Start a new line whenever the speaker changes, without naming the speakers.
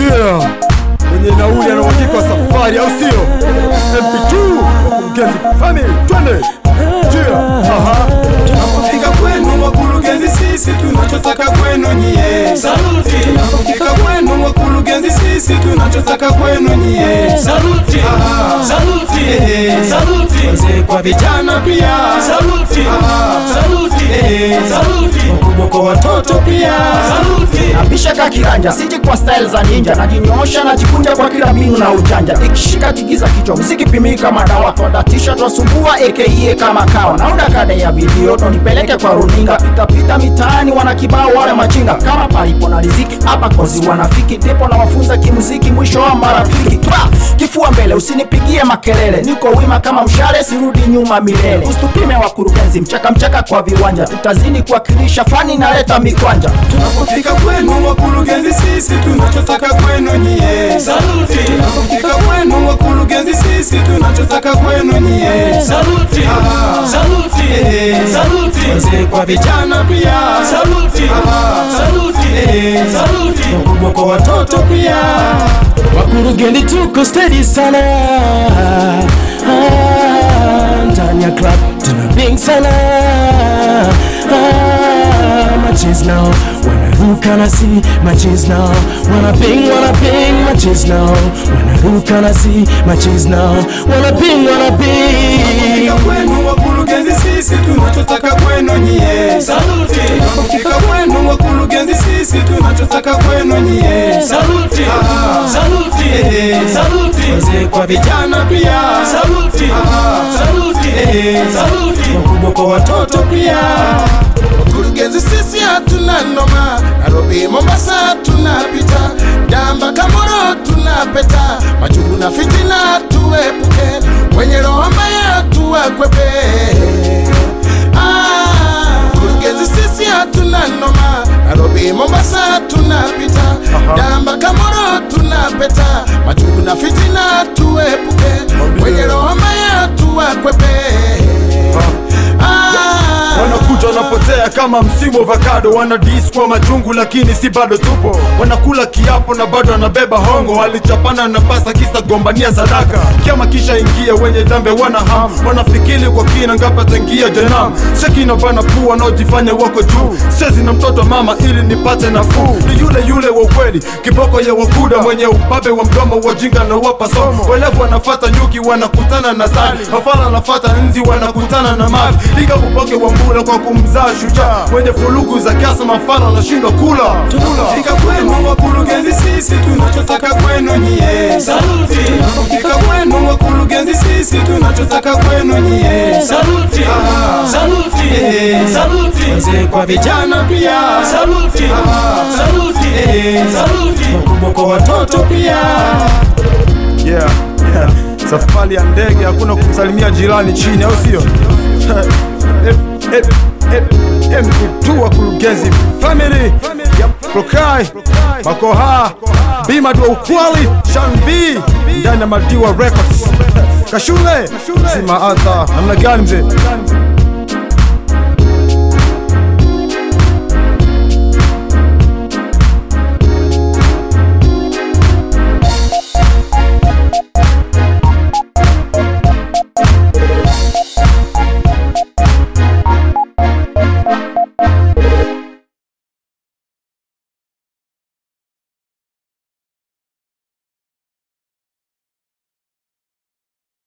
Yeah. Mwenye nauli ana uhakika wa safari au sio? MP2 wakurugenzi family twende. Yeah. Aha.
Tunapofika kwenu wakurugenzi, sisi tunachotaka kwenu nyie.
Saluti,
Tunapofika kwenu wakurugenzi, sisi tunachotaka kwenu nyie.
saluti,
Ah.
saluti,
Eh.
saluti,
Wazee kwa vijana pia,
saluti,
Ah.
saluti,
Eh.
saluti,
wakubwa kwa watoto pia.
saluti.
Nabisha kiranja siji kwa style za ninja najinyoosha najikunja kwa kila mbinu na ujanja ikishika tigiza kichwa mziki pimika madawa twadatisha twasumbua aka kama kawa naunda kada ya video tonipeleke kwa runinga pitapita mitaani wana kibao wale machinga kama palipo na riziki hapa kozi wanafiki ndipo na wafunza kimuziki mwisho wa marafiki Twa! kifua mbele usinipigie makelele niko wima kama mshale sirudi nyuma milele usitupime wakurugenzi mchaka mchaka kwa viwanja tutazidi kuwakilisha fani naleta mikwanja
Tunapofika kwenu wakurugenzi, sisi tunachotaka kwenu nyie.
Saluti,
Tunapofika kwenu wakurugenzi, sisi tunachotaka kwenu nyie.
saluti,
Ah.
saluti,
Eh.
saluti,
Wazee kwa vijana pia,
saluti,
Ah.
saluti,
Eh.
saluti.
wakubwa kwa watoto pia.
wakurugenzi tuko steady sana Ah, ndani ya club tuna bing sana Ah, matches now wanaruka na si matches now wana bing wana bing matches now wanaruka na si matches now wana bing wana bing
Tunapofika kwenu wakurugenzi, sisi tunachotaka kwenu nyie.
Saluti,
Tunapofika kwenu wakurugenzi, sisi tunachotaka kwenu nyie.
saluti,
Ah.
saluti,
Eh.
saluti,
Wazee kwa vijana pia,
saluti,
Ah.
saluti,
Eh.
saluti.
wakubwa kwa watoto pia.
Wakurugenzi sisi hatuna noma, Nairobi Mombasa tunapita, Damba Kamoro tunapeta, machungu na fitina tuepuke, wenye roho mbaya tuwakwepe. Ah, Wakurugenzi sisi hatuna noma, Nairobi Mombasa tunapita, Damba Kamoro tunapeta, machungu na fitina tuepuke, wenye roho mbaya tuwakwepe. Ah,
wanakuja wanapotea kama msimu wa avocado wana dis kwa majungu lakini si bado tupo wanakula kiapo na bado wanabeba hongo walichapana na pasa kisa gombania sadaka kiama kisha ingia wenye dhambe wana ham wanafikiri kwa kina ngapa tangia janam shekina bana pua wanaojifanya wako juu sezi na mtoto mama ili nipate nafuu ni yule yule wa ukweli kiboko ya wakuda mwenye ubabe wa mdomo wajinga na wapa somo welevu wanafata nyuki wanakutana na sali mafala anafata nzi wanakutana na mavi liga upoke wa mbula kwa kumzaa shujaa mwenye fulugu za kiasa mafala anashindwa kula
Tunapofika kwenu wakurugenzi, sisi tunachotaka kwenu nyie.
Saluti,
Tunapofika kwenu wakurugenzi, sisi tunachotaka kwenu nyie.
saluti,
Ah.
saluti,
Eh.
saluti,
Wazee kwa vijana pia,
saluti,
Ah.
saluti,
Eh.
saluti.
wakubwa kwa watoto pia.
yeah, yeah. safari ya ndege hakuna kumsalimia jirani chini au sio Eh, eh, eh, eh, MP2 wakurugenzi family ya Prokai Makoha Bima dua ukwali Shan B ndani ya Madiwa Records Kashule Sima Arthur namna gani mzee